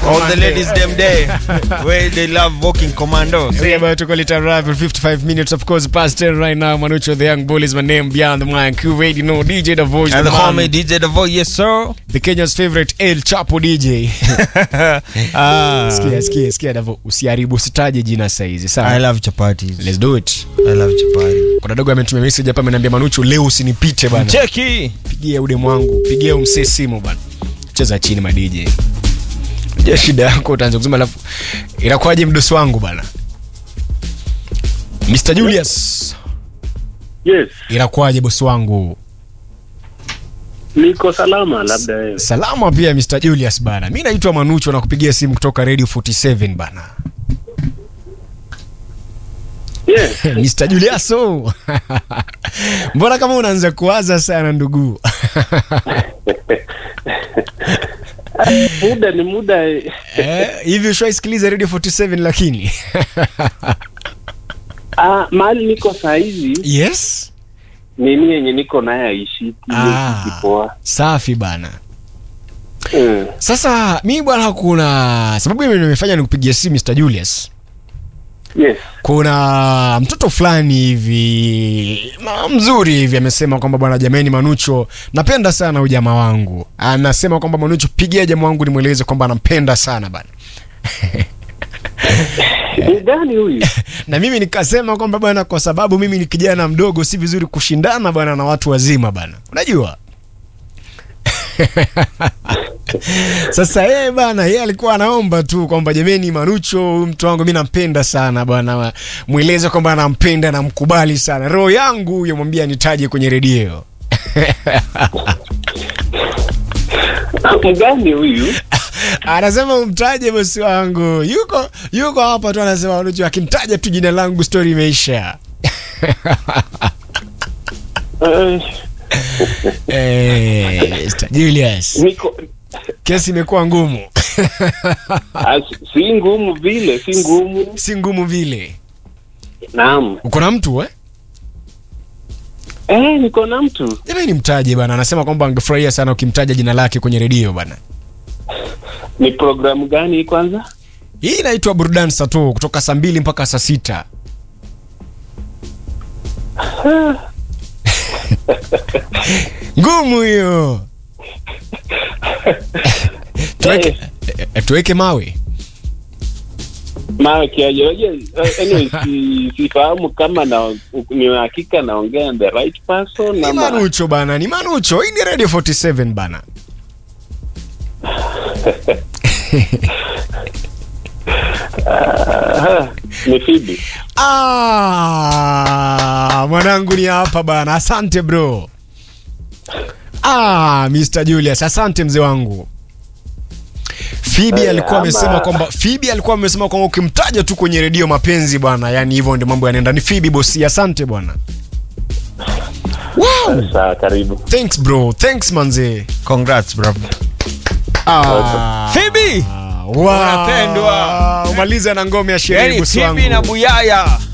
All the ladies them there where they love walking commando. We about to call it a wrap in 55 minutes, of course, past 10 right now. Manucho, the young bull is my name, beyond the mic. You already know, DJ The Voice, And the man. homie DJ the voice, yes sir. the Kenya's favorite El Chapo DJ. ah, Sikia, sikia, sikia, Davo, usiharibu, usitaje jina saizi, I sawa? love chapatis. Let's do it. I love chapati. Kuna dogo ametumia message hapa, ameniambia Manucho, leo usinipite bana. Cheki. Pigia ude mwangu, pigia umsee simu bana. Cheza chini ma DJ. Je, shida yako utaanza kusema alafu inakuwaje mdosi wangu bana? Mr. Julius, Yes, inakuwaje bosi wangu? niko salama, labda wewe. Salama pia Mr. Julius bana. Mimi naitwa Manucho na kupigia simu kutoka Radio 47 bana. Yes, Mr. Julius. oh. Mbona kama unaanza kuwaza sana ndugu? muda ni muda. Eh, hivi ushaisikiliza Radio 47 lakini? Ah, mahali niko saa hizi yes. nini yenye niko naye aishiki Ah. kipoa. Safi bana. Mm. Sasa mi bwana, kuna sababu mimi nimefanya nikupigia simu Mr. Julius. Yes. Kuna mtoto fulani hivi ma- mzuri hivi amesema kwamba bwana, jamani, Manucho, napenda sana ujamaa wangu. Anasema kwamba Manucho, pigia jamaa wangu nimweleze kwamba anampenda sana bana. Ni gani huyu? na mimi nikasema kwamba bwana, kwa sababu mimi ni kijana mdogo, si vizuri kushindana bwana na watu wazima bana, unajua Sasa yeye bana, yeye alikuwa anaomba tu kwamba jameni, Manucho huyu mtu wangu mimi nampenda sana bwana, mweleze kwamba anampenda na mkubali sana, roho yangu huyo, mwambie anitaje kwenye redio. Mgani huyu? Anasema umtaje bosi wangu, yuko yuko hapa tu, anasema Manucho akimtaja tu jina langu story imeisha. Eh, Eh, Mr. Julius, niko kesi imekuwa ngumu. ah, si ngumu vile, si ngumu. si ngumu vile. Naam. Uko na mtu eh? Eh, niko na mtu. Jamani, mtaje bana. Anasema kwamba angefurahia sana ukimtaja jina lake kwenye redio bana. Ni programu gani hii kwanza? Hii inaitwa burudani sato kutoka saa mbili mpaka saa sita. Ngumu hiyo. Tuweke, eh, tuweke mawe. Maana kiaje? Unajua, eh, anyway, si, sifahamu kama na ni hakika naongea the right person Ni ama Manucho bana, ni Manucho. Hii ni Radio 47 bana. Ah, ni Phoebe. Ah, mwanangu ni hapa bana. Asante bro. Ah, Mr. Julius, asante mzee wangu. Phoebe Eh, alikuwa ama- amesema kwamba Phoebe alikuwa amesema kwamba ukimtaja tu kwenye redio mapenzi bwana, yani hivyo ndio mambo yanaenda. Ni Phoebe bosi, asante bwana. Wow, Sawa, karibu. thanks bro, thanks manze. Congrats bro. Ah, Phoebe. wow. Unapendwa. Umalize na ngome ya sherehe Yani bosi Phoebe na wangu. Buyaya.